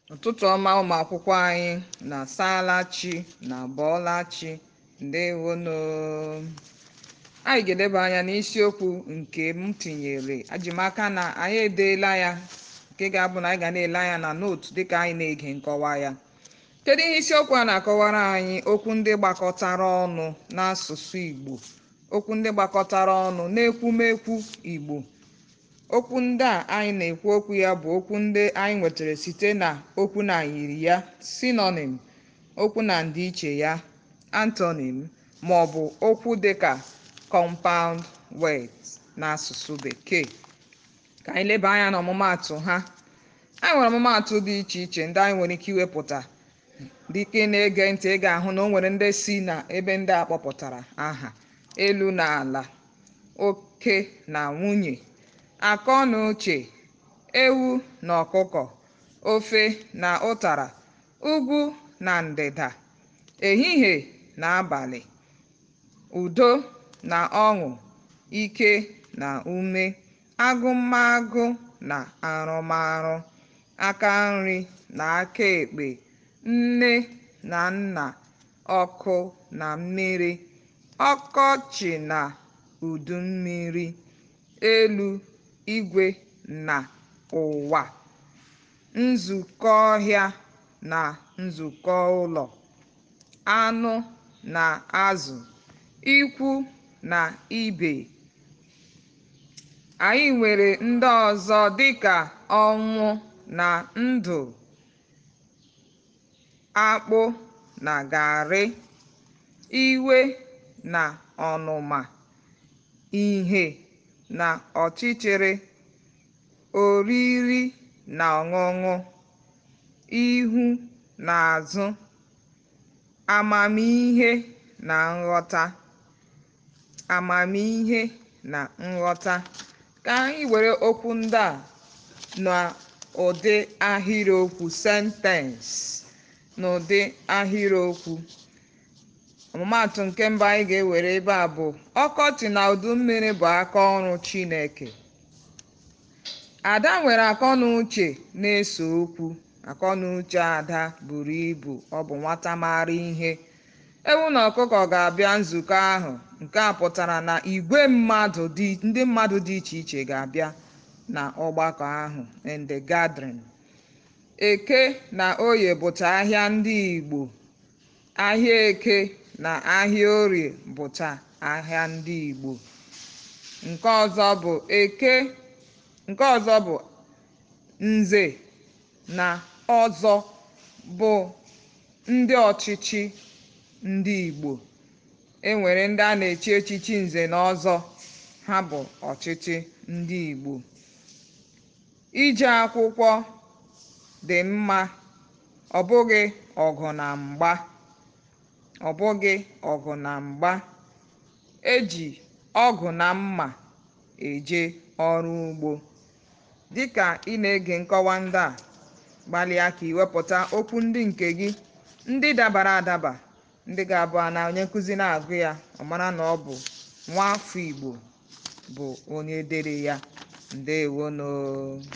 ụtụtụ ọma ụmụ akwụkwọ anyị na saala chi na bọọla chi ndewonu anyị ga-eleba anya n'isiokwu nke m tinyere ajimaka na anyị edeela ya nke ga-abụ na anyị ga na-ele anya na nootu dịka anyị na-ege nkọwa ya kedu ihe isiokwu a na-akọwara anyị okwu ndị gbakọtara ọnụ n'asụsụ igbo okwu ndị gbakọtara ọnụ n'ekwumekwu igbo okwu ndị a anyị na-ekwu okwu ya bụ okwu ndị anyị nwetara site na okwu na yiri ya synonym okwu na ndịiche ya antonym ma ọ bụ okwu dịka compound words n'asụsụ bekee ka anyị leba anya n'ọmụmaatụ ha anyị nwere ọmụmaatụ dị iche iche ndị anyị nwere ike iwepụta dịka ị na-ege ntị ị ga-ahụ na o nwere ndị si na ebe ndị a kpọpụtara aha elu na ala oke na nwunye akọ na uche ewu na ọkụkọ ofe na ụtara ugwu na ndịda ehihie na abalị udo na ọṅụ ike na ume agụmagụ na arụmarụ aka nri na aka ekpe nne na nna ọkụ na mmiri ọkọchị na udu mmiri elu igwe na ụwa nzukọ ọhịa na nzukọ ụlọ anụ na azụ ikwu na ibe anyị nwere ndị ọzọ dịka ọnwụ na ndụ akpụ na garị iwe na ọnụma ìhè na ọchịchịrị oriri na ọṅụṅụ ihu na azụ amamihe na nghọta amamihe na nghọta ka anyị were okwu ndị a n'ụdị ahịrịokwu sentence n'ụdị ahịrịokwu ọmụmaatụ nke mbụ anyị ga-ewere ebe a bụ ọkọchị na udu mmiri bụ aka ọrụ chineke ada nwere akọnuche na-ese okwu akọnuche ada buru ibu ọ bụ nwata maara ihe ewu na ọkụkọ ga-abịa nzukọ ahụ nke a pụtara na igwe mmadụ ndị mmadụ dị iche iche ga-abịa na ọgbakọ ahụ in the gathering eke na oye bụcha ahịa ndị igbo ahịa eke na ahịa orie bụcha ahịa ndị igbo nke ọzọ bụ eke nke ọzọ bụ nze na ọzọ bụ ndị ọchịchị ndị igbo e nwere ndị a na-echi echichi nze na ọzọ ha bụ ọchịchị ndị igbo ije akwụkwọ dị mma ọ bụghị ọgụ na mgba ọ bụghị ọgụ na mgba eji ọgụ na mma eje ọrụ ugbo dịka ị na-ege nkọwa ndị a gbalịa ka iwepụta okwu ndị nke gị ndị dabara adaba ndị ga-abụ na onye nkụzi na-agụ ya ọ mara na ọ bụ nwa afọ igbo bụ onye dere ya ndewonu